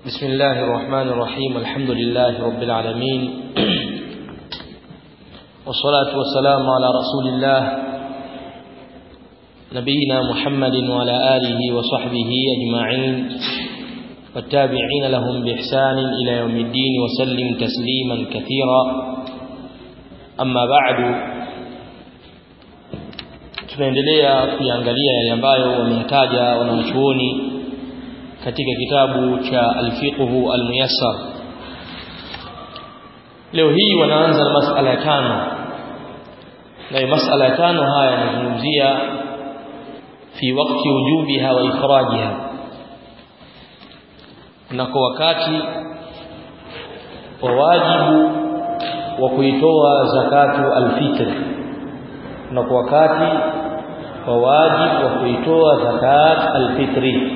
بسم الله الرحمن الرحيم الحمد لله رب العالمين والصلاة والسلام على رسول الله نبينا محمد وعلى آله وصحبه أجمعين والتابعين لهم بإحسان إلى يوم الدين وسلم تسليما كثيرا أما بعد tunaendelea kuangalia yale ambayo wameyataja wanachuoni katika kitabu cha al-fiqhu al-muyassar leo hii wanaanza na masala ya tano na masala ya tano haya yanazungumzia fi wakati wujubiha wa ikhrajiha na kwa wakati wa wajibu wa kuitoa zakatu al-fitr na kwa wakati wa wajibu wa kuitoa zakat al-fitri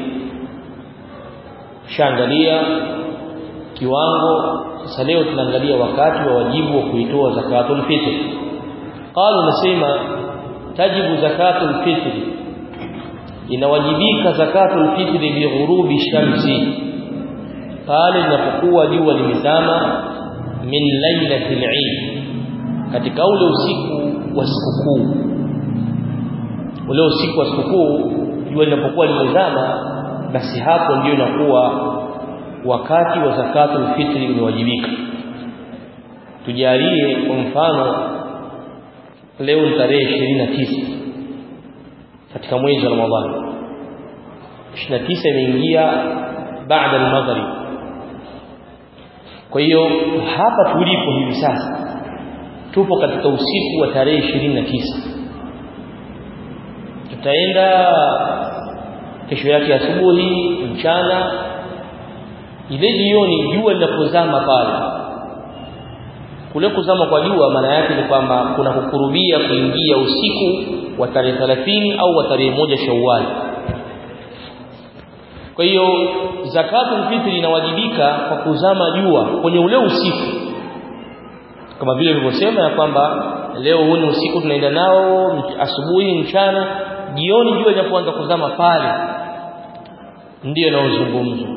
shaangalia kiwango sasa leo tunaangalia wakati wa wajibu wa kuitoa zakatul fitr qalu nasema tajibu zakatul fitr inawajibika zakatul fitr bi ghurubi shamsi pale linapokuwa jua limezama min lailatil eid katika ule usiku wa sikukuu ule usiku wa sikukuu jua linapokuwa limezama basi hapo ndio inakuwa wakati wa zakatul fitri umewajibika tujalie kwa mfano leo ni tarehe 29 katika mwezi wa Ramadhani 29 imeingia baada al-maghrib kwa hiyo hapa tulipo hivi sasa tupo katika usiku wa tarehe 29 tutaenda kesho yake asubuhi mchana ile jioni jua linapozama pale kule kuzama kwa jua maana yake ni kwamba kuna kukurubia kuingia usiku wa tarehe 30 au wa tarehe moja Shawwal kwa hiyo zakatul fitri inawajibika kwa kuzama jua kwenye ule usiku kama vile nilivyosema ya kwamba leo huu ni usiku tunaenda nao asubuhi mchana jioni jua linapoanza kuzama pale ndio naozungumzwa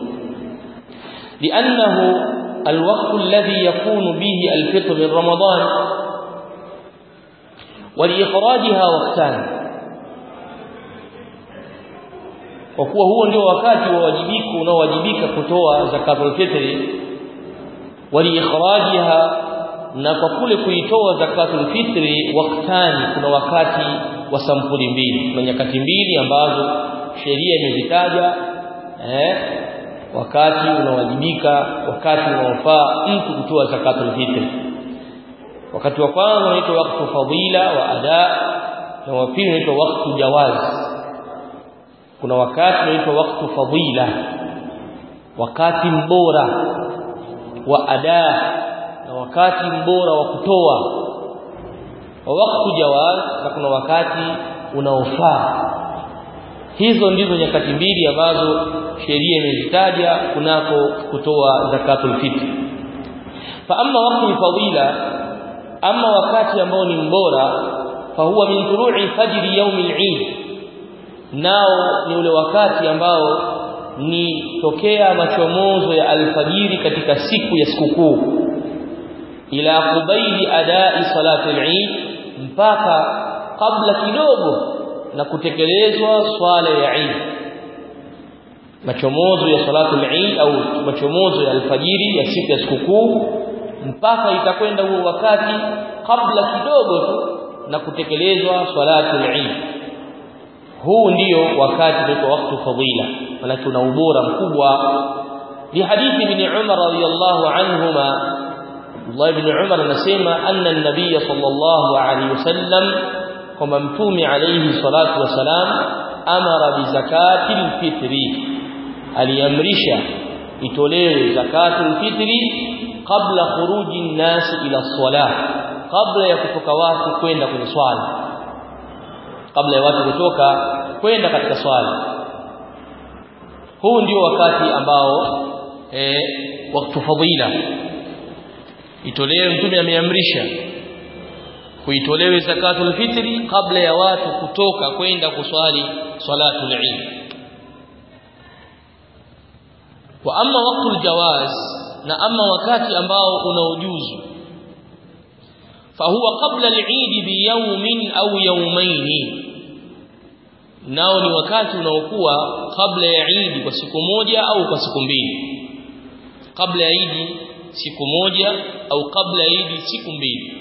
لانه الوقت الذي يكون به الفطر من رمضان ولاخراجها وقتان kwa kuwa huo ndio wakati wa wajibiku unaowajibika kutoa zakatul fitri waliikhrajiha na kwa kule kuitoa zakatul fitri waktani kuna wakati wa sampuli mbili kuna nyakati mbili ambazo sheria imezitaja eh wakati unawajibika wakati unaofaa mtu kutoa zakatul fitri wakati wa kwanza unaitwa wakati fadila wa ada na wa pili unaitwa wakati jawaz kuna wakati unaitwa wakati fadila wakati mbora wa ada na wakati mbora wa kutoa wa wakati jawaz na kuna wakati unaofaa hizo ndizo nyakati mbili ambazo sheria imezitaja kunako kutoa zakatul fitr fa amma waqti fadila amma wakati ambao ni mbora fa huwa min turu'i fajri yawm al-eid nao ni ule wakati ambao ni tokea machomozo ya alfajiri katika siku ya sikukuu ila qubaili adai salati al-eid mpaka kabla kidogo na kutekelezwa swala ya Eid machomozo ya salatu al-Eid au machomozo ya alfajiri ya siku ya sikukuu mpaka itakwenda huo wakati kabla kidogo tu na kutekelezwa salatu al-Eid huu ndio wakati wa wakati fadila maana tuna ubora mkubwa li hadithi ibn Umar radiyallahu anhuma Abdullah ibn Umar anasema anna an-nabiy sallallahu alayhi wasallam kwamba mtume alayhi salatu wasalam amara bi zakatil fitri aliamrisha itolewe zakatul fitri kabla khuruji nasi ila salah kabla ya kutoka watu kwenda kwenye swala kabla ya watu kutoka kwenda katika swala huu ndio wakati ambao eh wakati fadila itolewe mtume ameamrisha kuitolewe zakatul fitri kabla ya watu kutoka kwenda kuswali salatul eid wa amma waqtul jawaz na amma wakati ambao unaojuzu fahuwa qabla al-eid bi yawmin au yawmayn nao ni wakati unaokuwa kabla ya Eid kwa siku moja au kwa siku mbili kabla ya Eid siku moja au kabla ya Eid siku mbili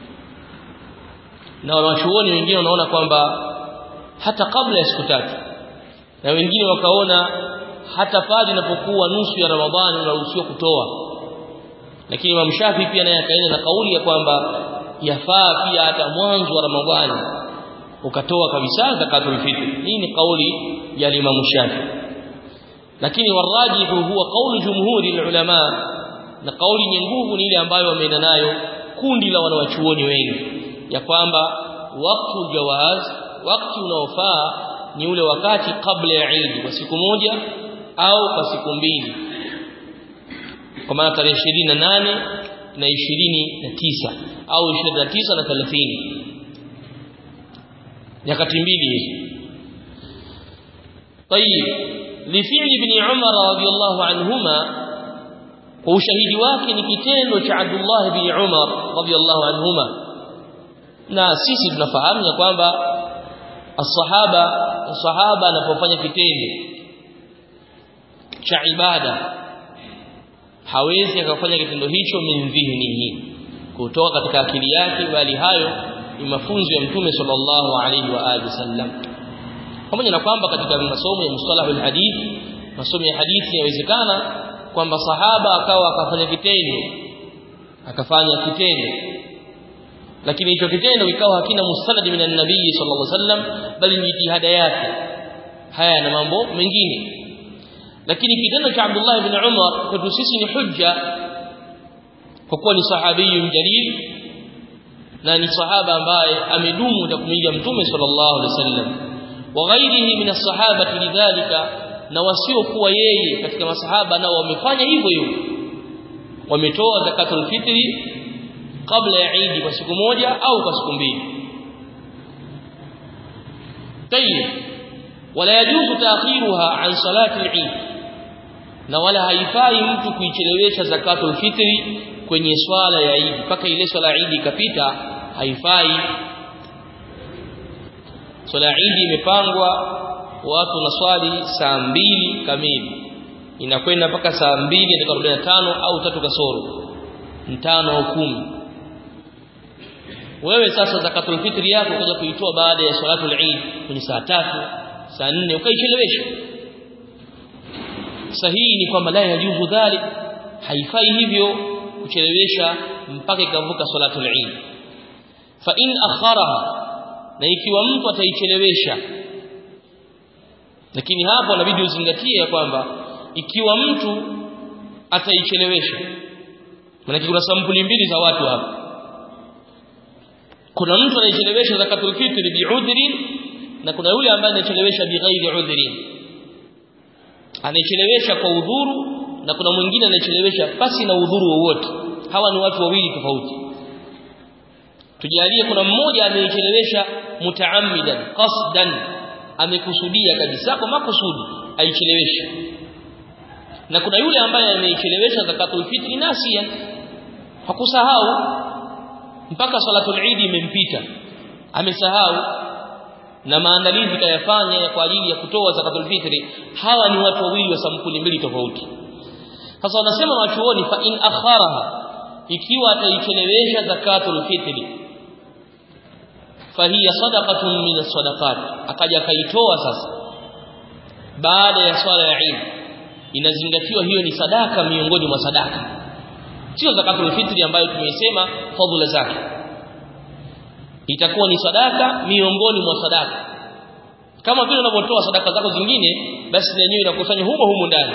na wanachuoni wengine wanaona kwamba hata kabla ya siku tatu na wengine wakaona hata pale inapokuwa nusu ya Ramadhani unaruhusiwa kutoa lakini Imam Shafi pia naye akaenda na kauli ya kwamba yafaa pia hata mwanzo wa Ramadhani ukatoa kabisa zakatul fitr hii ni kauli ya Imam Shafi lakini warajihu huwa kauli jumhuri ulama na kauli yenye nguvu ni ile ambayo wameenda nayo kundi la wanawachuoni wengi ya kwamba wakati jawaz wakati unaofaa ni ule wakati kabla ya Eid kwa siku moja au kwa siku mbili kwa maana tarehe 28 na 29 au 29 na 30 nyakati mbili hizo طيب لفعل ابن عمر رضي الله عنهما وشهيد wake ni kitendo cha Abdullah ibn Umar radiyallahu anhuma na sisi tunafahamu ya kwamba as-sahaba sahaba anapofanya kitendo cha ibada hawezi akafanya kitendo hicho min dhihnihi kutoka katika akili yake bali hayo ni mafunzo ya mtume sallallahu alaihi wa alihi wasallam pamoja na kwamba katika masomo ya mustalah alhadith masomo ya hadithi yawezekana kwamba sahaba akawa akafanya kitendo akafanya kitendo lakini hicho kitendo ikawa hakina mustanad min an-nabii sallallahu alaihi wasallam bali ni jitihada yake haya na mambo mengine lakini kitendo cha Abdullah ibn Umar kwetu sisi ni hujja kwa kuwa ni sahabiyun jalil na ni sahaba ambaye amedumu na kumwiga mtume sallallahu alaihi wasallam wa ghairihi min as-sahabati lidhalika na wasiokuwa yeye katika masahaba nao wamefanya hivyo hivyo wametoa zakatul fitri kabla ya Eid kwa siku moja au kwa siku mbili tayib wala yajuzu ta'khiruha an salati al-Eid na wala haifai mtu kuichelewesha zakatul fitri kwenye swala ya Eid mpaka ile swala ya Eid ikapita haifai swala ya Eid imepangwa watu na swali saa mbili kamili inakwenda mpaka saa mbili dakika tano au tatu kasoro mtano au kumi wewe sasa zakatul fitri yako ukaja kuitoa baada ya salatul Eid kwenye saa tatu saa nne ukaichelewesha sahihi ni kwamba la yajuzu dhalik haifai hivyo kuchelewesha mpaka ikavuka salatul Eid fa in akharaha na ikiwa mtu ataichelewesha lakini hapo inabidi uzingatie ya kwamba ikiwa mtu ataichelewesha maana kuna sampuli mbili za watu hapa kuna mtu anaichelewesha zakatul fitr bi'udhrin na kuna yule ambaye anachelewesha bighairi udhrin anaichelewesha kwa udhuru na kuna mwingine anachelewesha pasi na udhuru wowote hawa ni watu wawili tofauti tujalie kuna mmoja anaichelewesha mutaammidan qasdan amekusudia kabisa kwa makusudi aicheleweshe na kuna yule ambaye ameichelewesha zakatul fitri nasiyan hakusahau mpaka salatul eid imempita amesahau na maandalizi kayafanya kwa ajili ya kutoa zakatul fitri hawa ni watu wawili wa sampuli mbili tofauti sasa wanasema wachuoni fa in akharaha ikiwa ataichelewesha zakatul fitri fahiya sadaqatun min as-sadaqat akaja kaitoa sasa baada ya swala ya Eid inazingatiwa hiyo ni sadaka miongoni mwa sadaka sio zakatul fitri ambayo tumeisema fadhila zake itakuwa ni sadaka miongoni mwa sadaka kama vile unavyotoa sadaka zako zingine basi na yenyewe inakusanywa humo humo ndani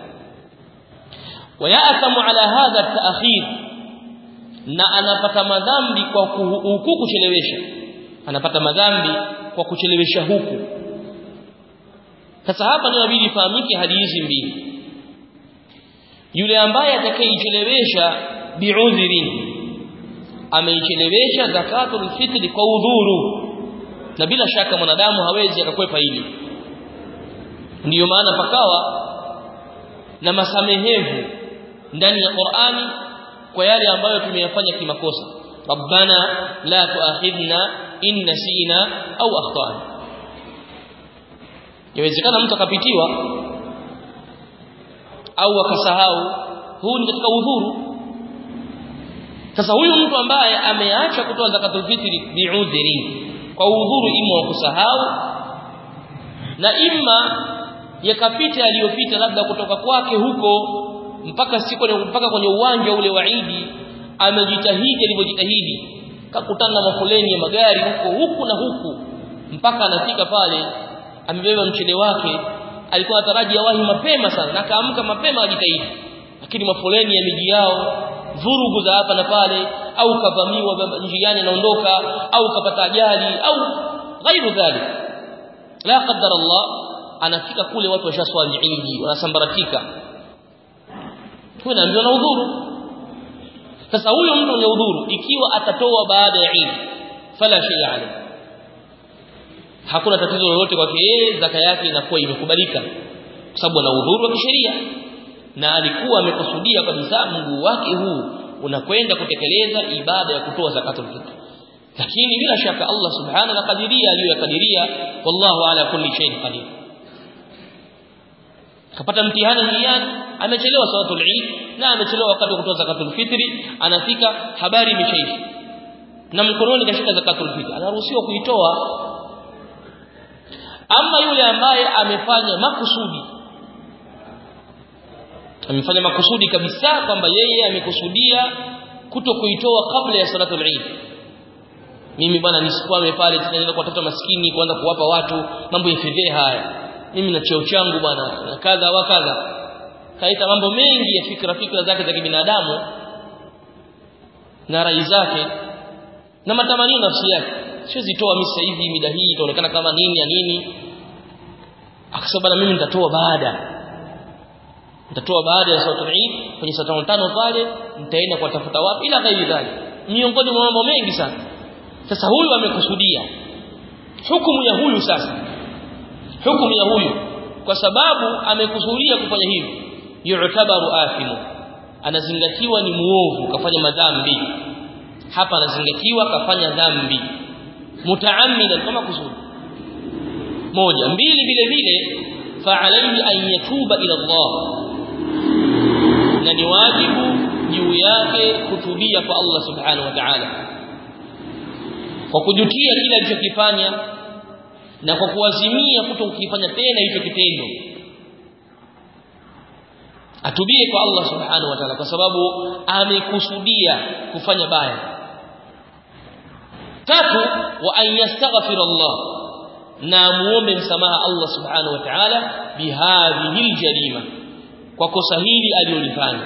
wayathamu ala hadha at-ta'khir na anapata madhambi kwa huku kuchelewesha anapata madhambi kwa kuchelewesha huku sasa hapa ndio inabidi ifahamike hadi hizi mbili yule ambaye atakayeichelewesha bi'udhrin ameichelewesha zakatul fitri kwa udhuru na bila shaka mwanadamu hawezi akakwepa hili ndiyo maana pakawa na masamehevu ndani ya Qur'ani kwa yale ambayo tumeyafanya kimakosa rabbana la tuakhidna in nasina au akhtana inawezekana mtu akapitiwa au akasahau huu ni katika udhuru sasa huyu mtu ambaye ameacha kutoa zakatul fitri bi'udhri kwa udhuru ima wa kusahau na imma yakapita aliyopita labda kutoka kwake huko mpaka siku mpaka kwenye uwanja ule wa Idi amejitahidi alivyojitahidi kakutana na mafoleni ya magari huko huku na huku mpaka anafika pale amebeba mchele wake alikuwa anataraji awahi mapema sana na kaamka mapema ajitahidi lakini mafoleni ya miji yao vurugu za hapa na pale au kavamiwa njiani anaondoka au kapata ajali au ghairu dhalik la qaddar Allah anafika kule watu washaswali Eid wanasambaratika tunaambiwa na udhuru sasa huyo mtu mwenye udhuru ikiwa atatoa baada ya Eid fala shay alayhi hakuna tatizo lolote kwake yeye zaka yake inakuwa imekubalika kwa sababu ana udhuru wa kisheria na alikuwa amekusudia kabisa mguu wake huu unakwenda kutekeleza ibada ya kutoa zakatul fitr lakini bila shaka Allah subhanahu wa kadiria aliyokadiria wallahu ala kulli shay'in qadir kapata mtihani njiani amechelewa salatul eid na amechelewa wakati wa kutoa zakatul fitri anafika habari imeshaisha na mkononi kashika zakatul fitri anaruhusiwa kuitoa ama yule ambaye amefanya makusudi amefanya makusudi kabisa kwamba yeye amekusudia kuto kuitoa kabla ya salatul eid mimi bwana nisikwame pale tunaenda kwa watoto maskini kuanza kuwapa watu mambo ya fedheha haya mimi na cheo changu bwana na kadha wa kadha kaita mambo mengi ya fikra fikra zake za kibinadamu na rai zake na matamanio nafsi yake siwezi toa mimi sasa hivi mida hii itaonekana kama nini ya nini akasema bana mimi nitatoa baada nitatoa baada ya salatul Eid kwenye saa tano tano pale nitaenda kuwatafuta wapi ila ghairi dhalik miongoni mwa mambo mengi sana sasa huyu amekusudia hukumu ya huyu sasa hukumu ya huyu kwa sababu amekusudia kufanya hivi yu'tabaru athimu anazingatiwa ni muovu kafanya madhambi hapa anazingatiwa kafanya dhambi mutaammidan kama kusudi moja mbili vile vile fa alayhi an yatuba ila Allah na ni wajibu juu yake kutubia kwa Allah subhanahu wa ta'ala kwa kujutia kile alichokifanya na kwa kuazimia kuto kukifanya tena hicho kitendo atubie kwa Allah subhanahu wa ta'ala kwa sababu amekusudia kufanya baya tatu wa an yastaghfira Allah na muombe msamaha Allah subhanahu wa ta'ala bihadhihi aljarima kwa kosa hili alilolifanya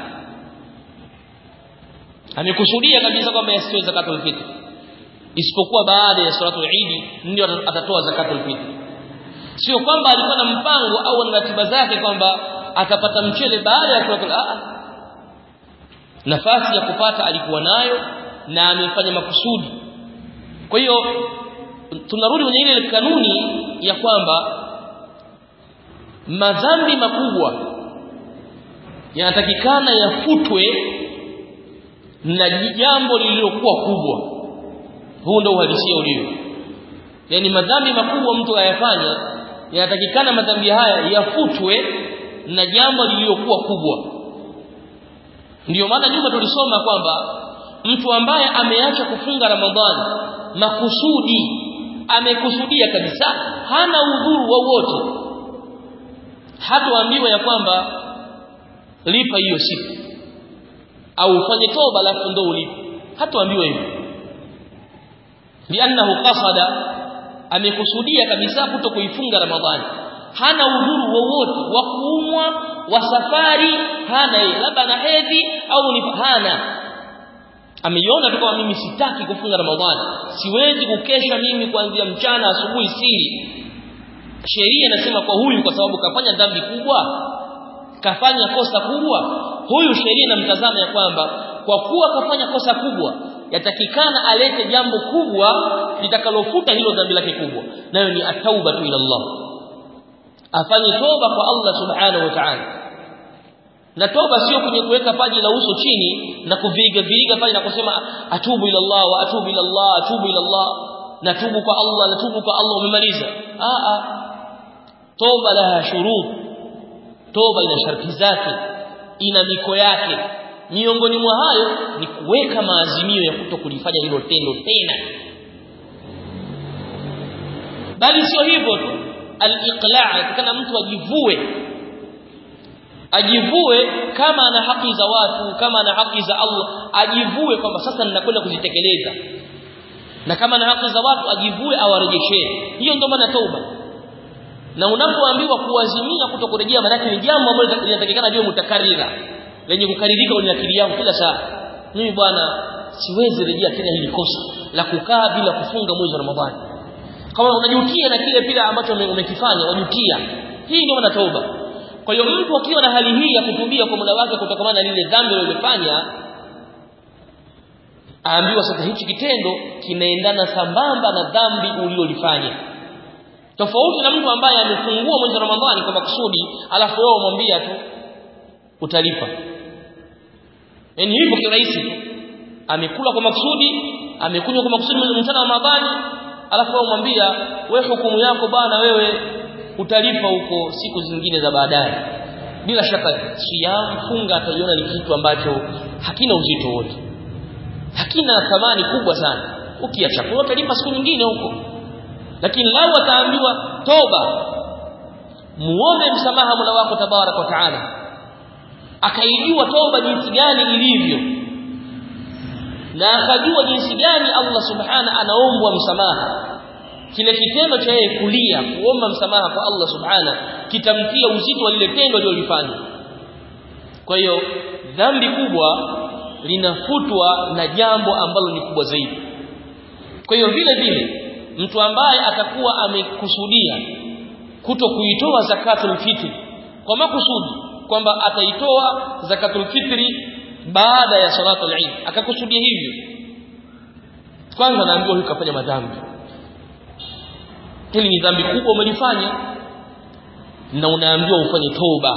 amekusudia kabisa kwamba yasitoe zakatul fitr isipokuwa baada ya salatul Eid ndio atatoa zakatul fitr sio kwamba alikuwa na mpango au na ratiba zake kwamba atapata mchele baada ya salatul a nafasi ya kupata alikuwa nayo na amefanya makusudi kwa hiyo tunarudi kwenye ile kanuni ya kwamba madhambi makubwa yanatakikana yafutwe na jambo lililokuwa kubwa huu ndio uhalisia ulio yani madhambi makubwa mtu ayafanya yanatakikana madhambi haya yafutwe na jambo lililokuwa kubwa ndiyo maana nyuma tulisoma kwamba mtu ambaye ameacha kufunga ramadhani makusudi amekusudia kabisa hana udhuru wowote hatoambiwa ya kwamba lipa hiyo siku au ufanye toba alafu ndo ulipe hatoambiwa hivyo liannahu qasada amekusudia kabisa kuto kuifunga ramadhani hana udhuru wowote wa kuumwa wa safari hana yeye labda na hedhi au ni hana ameiona tu kama mimi sitaki kufunga ramadhani siwezi kukesha mimi kuanzia mchana asubuhi siri sheria inasema kwa huyu kwa sababu kafanya dhambi kubwa kafanya kosa kubwa huyu sheria inamtazama ya kwamba kwa kuwa kafanya kosa kubwa yatakikana alete jambo kubwa litakalofuta hilo dhambi lake kubwa nayo ni atauba ila Allah afanye toba kwa Allah subhanahu wa ta'ala na toba sio kwenye kuweka paji la uso chini na kuviga viga pale na kusema atubu ila Allah wa atubu ila Allah atubu ila Allah natubu kwa Allah natubu kwa Allah umemaliza a a toba laha shurut toba ina sharti zake ina miko yake miongoni mwa hayo ni kuweka maazimio ya kuto kulifanya hilo tendo tena bali sio hivyo tu al-iqla' kana mtu ajivue ajivue kama ana haki za watu kama ana haki za Allah ajivue kwamba sasa ninakwenda kuzitekeleza na kama ana haki za watu ajivue awarejeshee hiyo ndio maana tauba na unapoambiwa kuazimia kutokurejea maana ni jambo ambalo linatakikana liwe mutakarira lenye kukaririka kwenye akili yangu kila saa mimi bwana siwezi rejea tena hili kosa la kukaa bila kufunga mwezi wa Ramadhani kama unajutia na kile pile ambacho umekifanya unajutia hii ndio maana tauba kwa hiyo mtu akiwa na hali hii ya kutubia kwa muda wake kutokana na lile dhambi alilofanya aambiwa sasa hichi kitendo kinaendana sambamba na dhambi ulilolifanya tofauti na mtu ambaye amefungua mwezi wa Ramadhani kwa makusudi alafu wewe umwambia tu utalipa yani hivyo kirahisi tu amekula kwa makusudi amekunywa kwa makusudi mchana wa Ramadhani alafu wewe umwambia wewe hukumu yako bana wewe utalipa huko siku zingine za baadaye bila shaka siyam funga ataiona ni kitu ambacho hakina uzito wote hakina thamani kubwa sana ukiacha kwa utalipa siku nyingine huko lakini lao ataambiwa toba muombe msamaha Mola wako tabarak wa taala akaijua toba jinsi gani ilivyo na akajua jinsi gani Allah subhana anaombwa msamaha kile kitendo cha yeye kulia kuomba msamaha kwa Allah subhana kitamtia uzito wa lile tendo alilofanya kwa hiyo dhambi kubwa linafutwa na jambo ambalo ni kubwa zaidi kwa hiyo vile vile mtu ambaye atakuwa amekusudia kuto kuitoa zakatul fitri kwa makusudi kwamba ataitoa zakatul fitri baada ya salatul eid akakusudia hivyo kwanza naambiwa huyu kafanya madhambi hili ni dhambi kubwa umelifanya na unaambiwa ufanye toba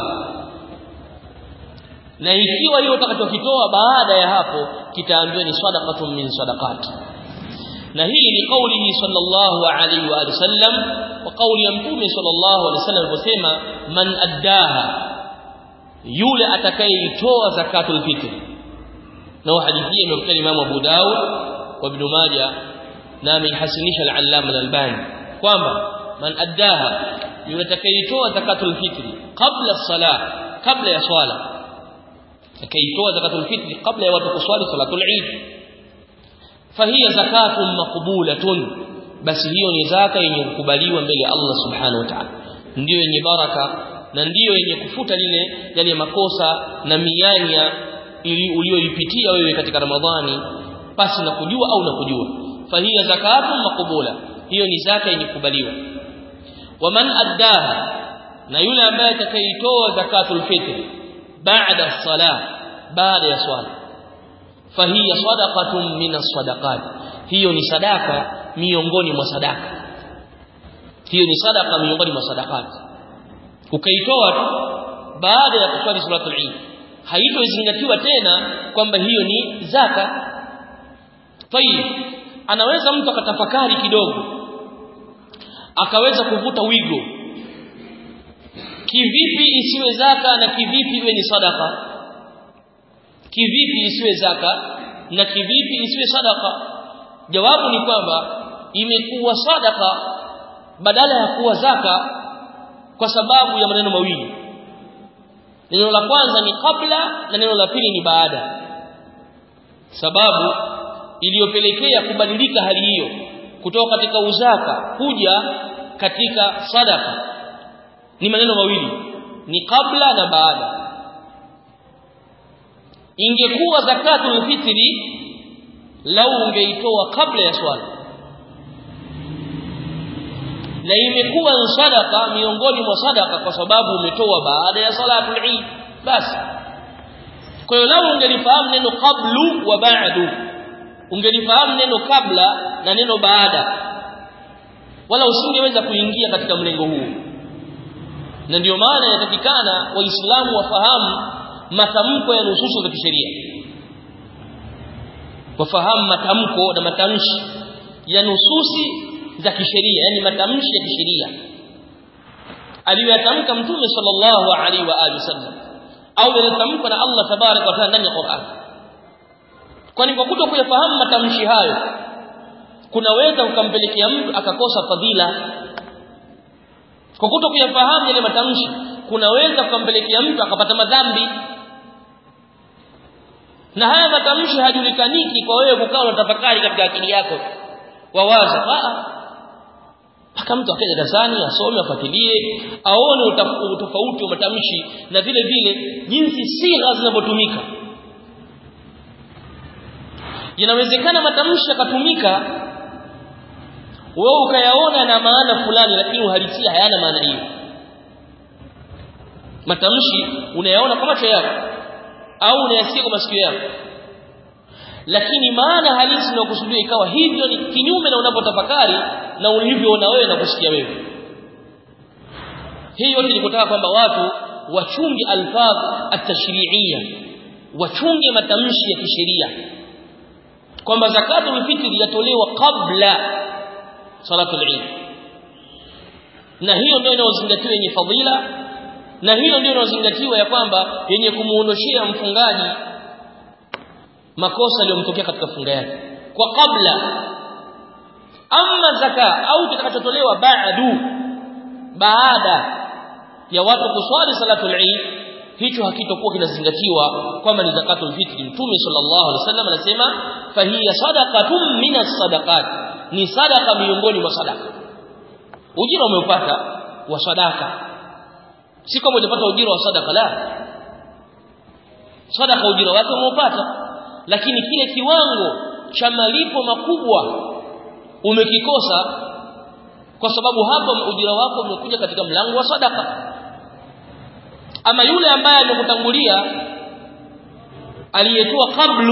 na ikiwa hiyo utakachokitoa baada ya hapo kitaambiwa ni sadaqatun min sadaqati na hii ni kauli sallallahu alaihi wa sallam wa kauli ya mtume sallallahu alaihi wasallam aliposema man addaha yule atakayeitoa zakatul fitr na hadithi hii imekuja Imam Abu Dawud wa Ibn Majah na amehasinisha al-Allama al-Albani kwamba man addaha yule atakayeitoa zakatul fitri kabla salah kabla ya swala atakayeitoa zakatul fitri kabla ya watu kuswali salatul eid fahiya zakatun maqbulatun basi hiyo ni zaka yenye kukubaliwa mbele ya Allah subhanahu wa ta'ala ndio yenye baraka na ndiyo yenye kufuta lile yale makosa na mianya ili uliyoipitia wewe katika Ramadhani pasi na kujua au na kujua fahiya zakatun maqbula hiyo ni zaka yenye kukubaliwa waman addaha na yule ambaye atakaitoa zakatul fitr baada salah baada ya swala fahiya sadaqatun min as-sadaqat hiyo ni sadaka miongoni mwa sadaka hiyo ni sadaka miongoni mwa sadaqat ukaitoa tu baada ya kuswali salatul eid haitozingatiwa tena kwamba hiyo ni zaka tayib anaweza mtu akatafakari kidogo akaweza kuvuta wigo kivipi isiwe zaka na kivipi iwe ni sadaka kivipi isiwe zaka na kivipi isiwe sadaka jawabu ni kwamba imekuwa sadaka badala ya kuwa zaka kwa sababu ya maneno mawili neno la kwanza ni kabla na neno la pili ni baada sababu iliyopelekea kubadilika hali hiyo kutoka katika uzaka kuja katika sadaka ni maneno mawili ni kabla na baada ingekuwa zakatul fitri lau ungeitoa kabla ya swala na imekuwa sadaka miongoni mwa sadaka kwa sababu umetoa baada ya salatul eid basi kwa hiyo lau ungelifahamu neno qablu wa ba'du ungelifahamu neno kabla na neno baada wala usingeweza kuingia katika mlengo huu na ndio maana inatakikana waislamu wafahamu matamko ya nususu za kisheria wafahamu matamko na matamshi ya nususi za kisheria yani matamshi ya kisheria aliyoyatamka mtume sallallahu alaihi wa alihi wasallam au yaliyotamkwa na Allah tabarak wa taala ndani ya Qur'an kwani kwa kuto kuyafahamu matamshi hayo kunaweza kukampelekea mtu akakosa fadhila kwa kuto kuyafahamu yale matamshi kunaweza kukampelekea mtu akapata madhambi na haya matamshi hajulikaniki kwa wewe kukaa unatafakari katika akili yako wawaza mpaka mtu akae darasani asome afuatilie aone utofauti wa matamshi na vile vile jinsi sigha zinavyotumika inawezekana matamshi yakatumika wewe ukayaona na maana fulani lakini uhalisia hayana maana hiyo matamshi unayaona kwa macho yako au unayasikia kwa masikio yako lakini maana halisi inayokusudiwa ikawa hivyo ni kinyume na unapotafakari na ulivyoona wewe na kusikia wewe hii yote ni kutaka kwamba watu wachunge alfadh at-tashri'iyya wachunge matamshi ya kisheria kwamba zakatul fitri yatolewa kabla salatul eid na hiyo ndio inayozingatiwa yenye fadhila na hiyo ndio inayozingatiwa ya kwamba yenye kumuondoshia mfungaji makosa yaliyomtokea katika funga yake kwa kabla ama zaka au kitakachotolewa baadu baada ya watu kuswali salatul eid hicho hakitokuwa kinazingatiwa kwamba ni zakatul fitri mtume sallallahu alaihi wasallam anasema fahiya sadaqatun minas sadaqat ni sadaqa miongoni mwa sadaka ujira umeupata wa sadaka si kama unapata ujira wa sadaka la sadaka ujira wake umeupata lakini kile kiwango cha malipo makubwa umekikosa kwa sababu hapa ujira wako umekuja katika mlango wa sadaka ama yule ambaye amekutangulia aliyetoa kablu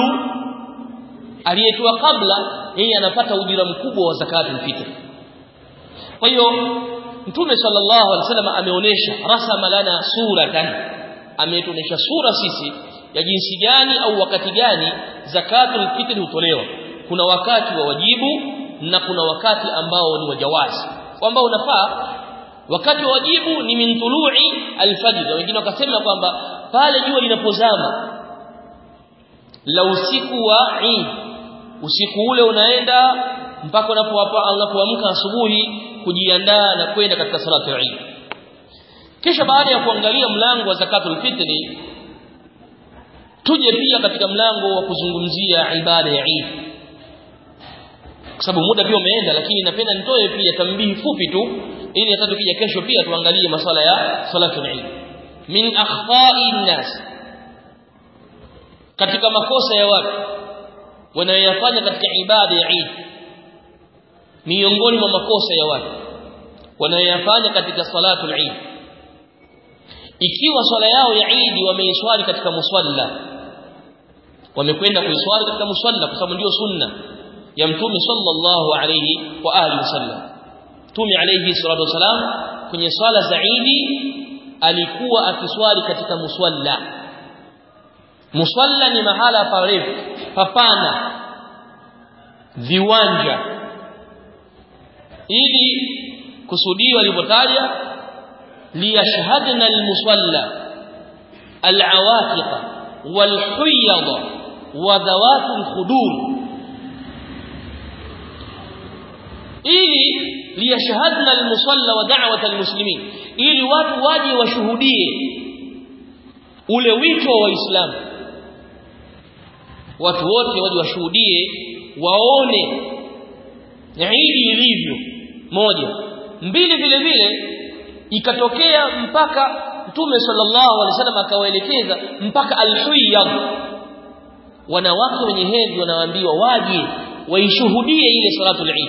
aliyetoa kabla yeye anapata ujira mkubwa wa zakatul fitr kwa hiyo mtume sallallahu alaihi wasallam ameonesha rasama lana suratan ametuonesha sura sisi ya jinsi gani au wakati gani zakatul fitr hutolewa kuna wakati wa wajibu na kuna wakati ambao ni wajawazi ambao unafaa wakati wa wajibu ni min tulu'i alfajr wengine wakasema kwamba pale jua linapozama la usiku wa Eid usiku ule unaenda mpaka unapoamka asubuhi kujiandaa na kwenda katika salatu ya Eid kisha baada ya kuangalia mlango wa zakatul fitri tuje pia katika mlango wa kuzungumzia ibada ya Eid kwa sababu muda pia umeenda lakini napenda nitoe pia tambihi fupi tu ili hata tukija kesho pia tuangalie masuala ya salatu Eid min akhfa'i nas katika makosa ya watu wanayoyafanya katika ibada ya Eid miongoni mwa makosa ya watu wanayoyafanya katika salatu Eid ikiwa swala yao ya Eid wameiswali katika musalla wamekwenda kuiswali katika musalla kwa sababu ndio sunna ya mtume sallallahu alayhi wa alihi wasallam mtume alayhi salatu wasalam kwenye swala za Eid alikuwa akiswali katika musalla musalla ni mahala parefu papana viwanja ili kusudio alipotaja liyashhadna almusalla alawatiq walhuyad wa dhawat alkhudur ili liyashhadna almusalla wa da'wat almuslimin ili watu waje washuhudie ule wito wa waislamu watu wote waje washuhudie waone Eid ilivyo moja mbili vile vile ikatokea mpaka Mtume sallallahu alaihi wasallam akawaelekeza mpaka al-Huyyad wanawake wenye hedhi wanaambiwa waje waishuhudie ile salatul Eid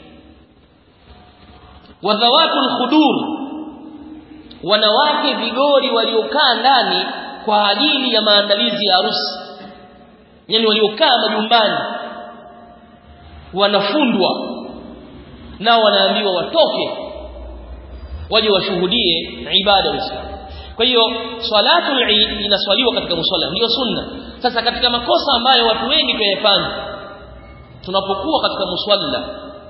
wadhawatul khudur wanawake vigori waliokaa ndani kwa ajili ya maandalizi ya harusi yani waliokaa majumbani wanafundwa nao wanaambiwa watoke waje washuhudie ibada ya Uislamu kwa hiyo swalatul eid inaswaliwa katika musalla ndio sunna sasa katika makosa ambayo watu wengi tuyafanya tunapokuwa katika musalla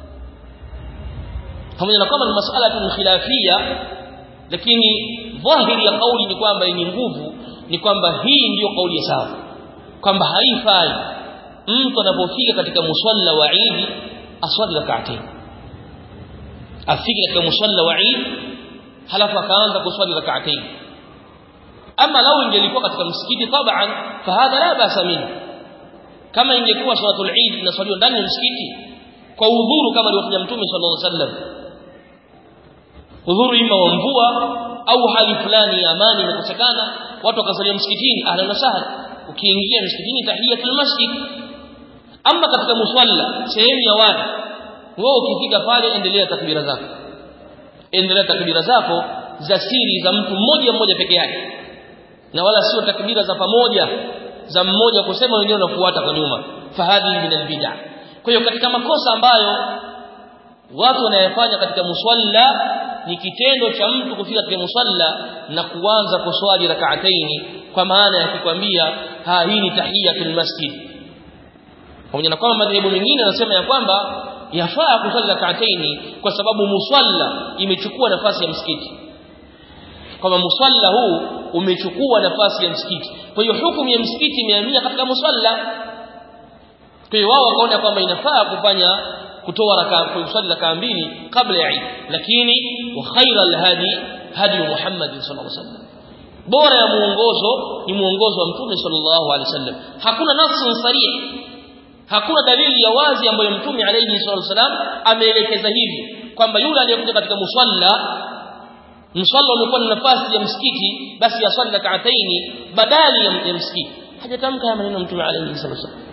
pamoja na kwamba ni masala tu khilafia lakini dhahiri ya kauli ni kwamba yenye nguvu ni kwamba hii ndiyo kauli ya sawa kwamba haifai mtu anapofika katika musalla wa Eid aswali rak'atayn afike katika musalla wa Eid halafu akaanza kuswali rak'atayn ama lau ingelikuwa katika msikiti taban fahadha la basa minhu kama ingekuwa salatul Eid inaswaliwa ndani ya msikiti kwa udhuru kama alivyofanya mtume sallallahu alaihi wasallam udhuru ima wa mvua au hali fulani ya amani imekosekana watu wakasalia msikitini ahlan wa sahlan ukiingia msikitini tahiyatul masjid ama katika musalla sehemu ya watu wewe ukifika pale endelea takbira zako endelea takbira zako za siri za mtu mmoja mmoja peke yake na wala sio takbira za pamoja za mmoja kusema wengine wanafuata kwa nyuma fahadhi min albid'a kwa hiyo katika makosa ambayo watu wanayofanya katika musalla ni kitendo cha mtu kufika katika musalla na kuanza kuswali rak'ataini kwa maana ya kukwambia ha hii ni tahiyatul masjid pamoja na kwamba madhehebu mengine yanasema ya kwamba yafaa kuswali rak'ataini kwa sababu musalla imechukua nafasi ya msikiti kwamba musalla huu umechukua nafasi ya msikiti kwa hiyo hukumu ya msikiti imehamia katika musalla kwa hiyo wao wakaona kwamba inafaa kufanya kutoa raka kusali raka mbili kabla ya Eid lakini wa khairal hadi hadi Muhammad sallallahu alaihi wasallam bora ya muongozo ni muongozo wa mtume sallallahu alaihi wasallam hakuna nafsi sarih hakuna dalili ya wazi ambayo mtume alayhi sallallahu wasallam ameelekeza hivi kwamba yule aliyekuja katika musalla msalla ulikuwa na nafasi ya msikiti basi asali rak'ataini badali ya msikiti hajatamka haya maneno mtume alayhi sallallahu wasallam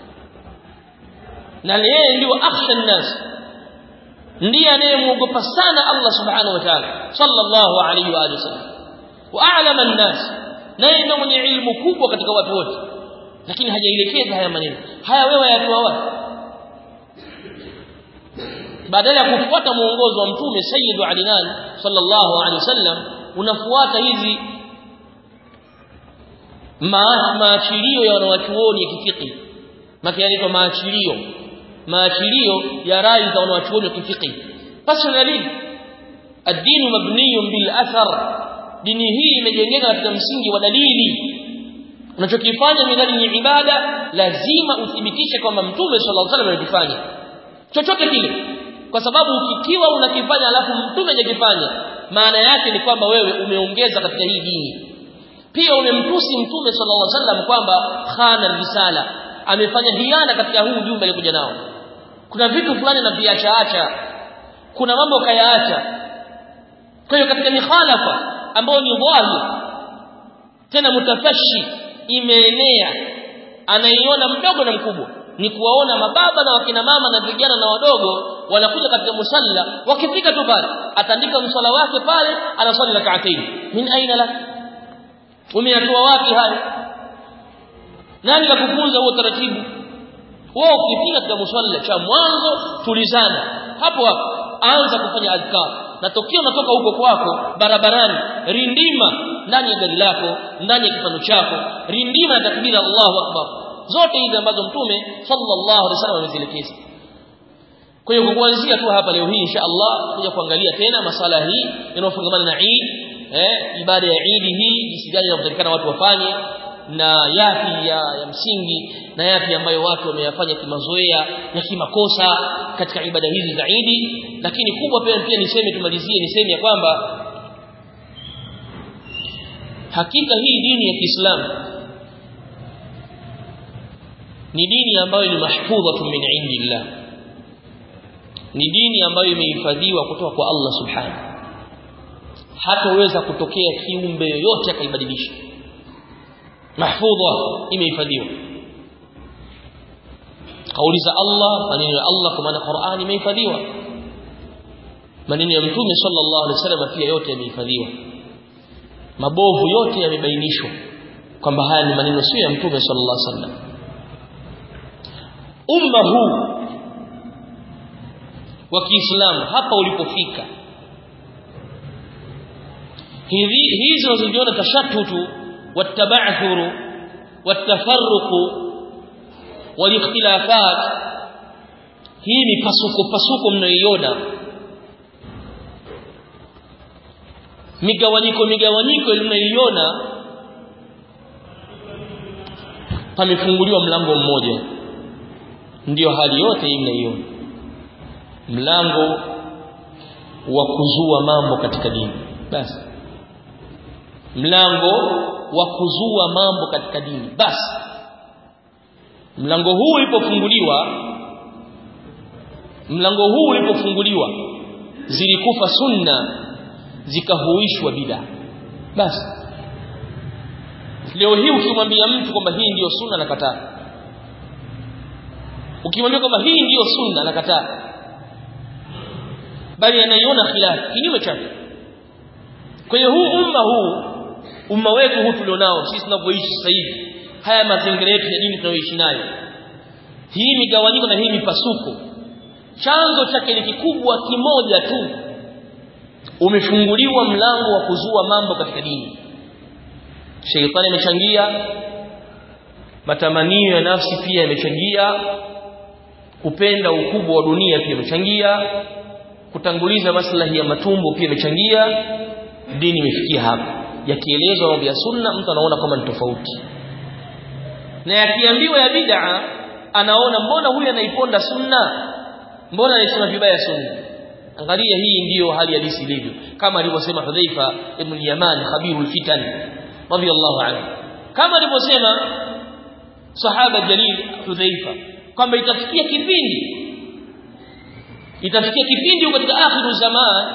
na yeye ndio akhsha nnas ndiye anayemuogopa sana Allah subhanahu wa ta'ala sallallahu alayhi wa sallam wa a'lama nnas naye ndio mwenye ilmu kubwa katika watu wote lakini hajaelekeza haya maneno haya wewe yatoa wapi badala ya kufuata muongozo wa mtume sayyidu alinan sallallahu alayhi wasallam unafuata hizi maachilio ya wanawachuoni ya kifiki maka yanaitwa maachilio maachilio ya rai za wanawachuoni wa kifiki basi dalili ad-din mabniyun bil athar dini hii imejengeka katika msingi wa dalili unachokifanya midhali ni ibada lazima uthibitishe kwamba mtume sallallahu alaihi wasallam alikifanya chochote kile kwa sababu ukikiwa unakifanya alafu mtume hajakifanya maana yake ni kwamba wewe umeongeza katika hii dini pia umemtusi mtume sallallahu alaihi wasallam kwamba khana risala amefanya hiana katika huu ujumbe alikuja nao kuna vitu fulani na viachaacha kuna mambo kayaacha kwa hiyo katika mikhalafa ambayo ni dhahir tena mutafashi imeenea anaiona mdogo na mkubwa ni kuwaona mababa na wakina mama na vijana na wadogo wanakuja katika musalla wakifika tu pale atandika msala wake pale anaswali rak'atayn min aina lak umeyatoa wapi hayo nani kakufunza huo taratibu wewe ukifika katika musalla cha mwanzo tulizana hapo hapo anza kufanya adhkar na tokio unatoka huko kwako barabarani rindima ndani ya gari lako ndani ya kifano chako rindima na takbira Allahu akbar zote hizi ambazo mtume sallallahu alaihi wasallam amezielekeza kwa hiyo kuanzia tu hapa leo hii insha Allah kuja kuangalia tena masala hii inayofungamana na Eid eh ibada ya Eid hii jinsi gani inatakikana watu wafanye na yapi ya, ya msingi na yapi ambayo watu wameyafanya kimazoea ya kimakosa katika ibada hizi za Eid lakini kubwa pia pia niseme tumalizie niseme ya kwamba hakika hii dini ya Kiislamu ni dini ambayo ni mahfudhatun min indillah ni dini ambayo imehifadhiwa kutoka kwa Allah subhanahu hataweza kutokea kiumbe yoyote akaibadilisha mahfudha imehifadhiwa kauli za Allah maneno ya Allah kwa maana Qur'ani imehifadhiwa maneno ya mtume sallallahu alaihi wasallam pia yote yamehifadhiwa mabovu yote yamebainishwa kwamba haya ni maneno sio ya mtume sallallahu alaihi wasallam umma huu wa Kiislamu hapa ulipofika hizi hizi unazoziona tashattutu wataba'thuru watafarruqu walikhtilafat hii mipasuko pasuko mnayoiona migawanyiko migawanyiko mnayoiona pamefunguliwa mlango mmoja ndiyo hali yote hii mnaiona mlango wa kuzua mambo katika dini basi mlango wa kuzua mambo katika dini basi mlango huu ulipofunguliwa mlango huu ulipofunguliwa zilikufa sunna zikahuishwa bid'a basi leo hii ukimwambia mtu kwamba hii ndiyo sunna nakataa ukimwambia kwamba hii ndiyo sunna nakataa bali anaiona khilafu kinyume chake kwa hiyo huu umma huu umma wetu huu tulionao sisi tunavyoishi sasa hivi haya mazingira yetu ya dini tunayoishi nayo hii migawanyiko na hii mipasuko chanzo chake ni kikubwa kimoja tu umefunguliwa mlango wa kuzua mambo katika dini sheitani amechangia matamanio ya nafsi pia yamechangia kupenda ukubwa wa dunia pia imechangia kutanguliza maslahi ya matumbo pia imechangia dini imefikia hapa yakielezwa mambo ya sunna mtu anaona kama ni tofauti na yakiambiwa ya bid'a anaona mbona huyu anaiponda sunna mbona anasema vibaya sunna angalia hii ndiyo hali halisi ilivyo kama alivyosema Hudhaifa ibn Yaman khabirul fitan radiyallahu anhu kama alivyosema sahaba jalil Hudhaifa kwamba itafikia kipindi itafikia kipindi katika akhiru zaman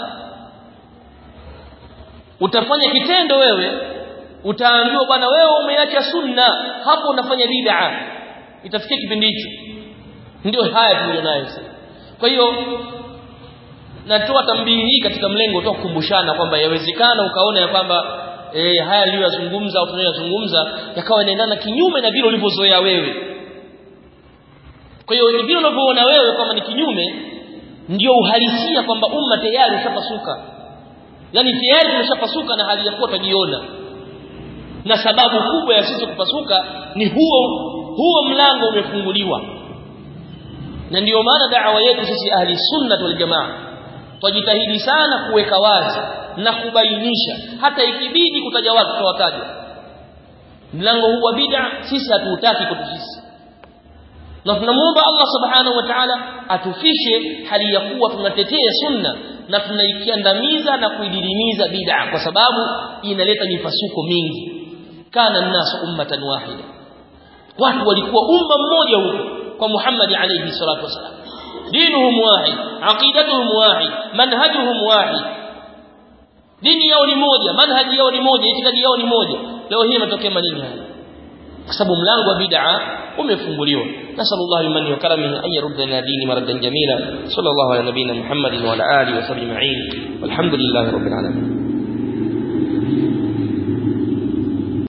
utafanya kitendo wewe utaambiwa bwana wewe umeacha sunna hapo unafanya bid'a itafikia kipindi hicho ndio haya tulionayo sasa kwa hiyo natoa tambii hii katika mlengo tu kukumbushana kwamba yawezekana ukaona ya kwamba e, haya aliyozungumza au tunayozungumza yakawa yanaendana kinyume na vile ulivyozoea wewe kwa hiyo vile unavyoona wewe kwamba ni kinyume ndio uhalisia kwamba umma tayari ushapasuka yani tayari tumeshapasuka na hali ya kuwa tujiona na sababu kubwa ya sisi kupasuka ni huo huo mlango umefunguliwa na ndiyo maana da'wa yetu sisi ahli sunna wal jamaa twajitahidi sana kuweka wazi na kubainisha hata ikibidi kutaja watu tutawataja mlango huu wa bid'a sisi hatuutaki kwetu sisi na tunamuomba Allah subhanahu wa ta'ala atufishe hali ya kuwa tunatetea sunna na tunaikiandamiza na kuididimiza bid'a kwa sababu inaleta mipasuko mingi kana nasu ummatan wahida watu walikuwa umma mmoja huko kwa Muhammad alayhi salatu wasalam dinuhum wahid aqidatuhum wahid manhajuhum wahid dini yao ni moja manhaji yao ni moja itikadi yao ni moja leo hii imetokea maneno haya kwa sababu mlango wa bid'a umefunguliwa nasallallahu liman wa karamihi an yaruddana dini maradan jamila sallallahu ala nabina muhammadin wa ala alihi wa sahbihi ajma'in walhamdulillahi rabbil alamin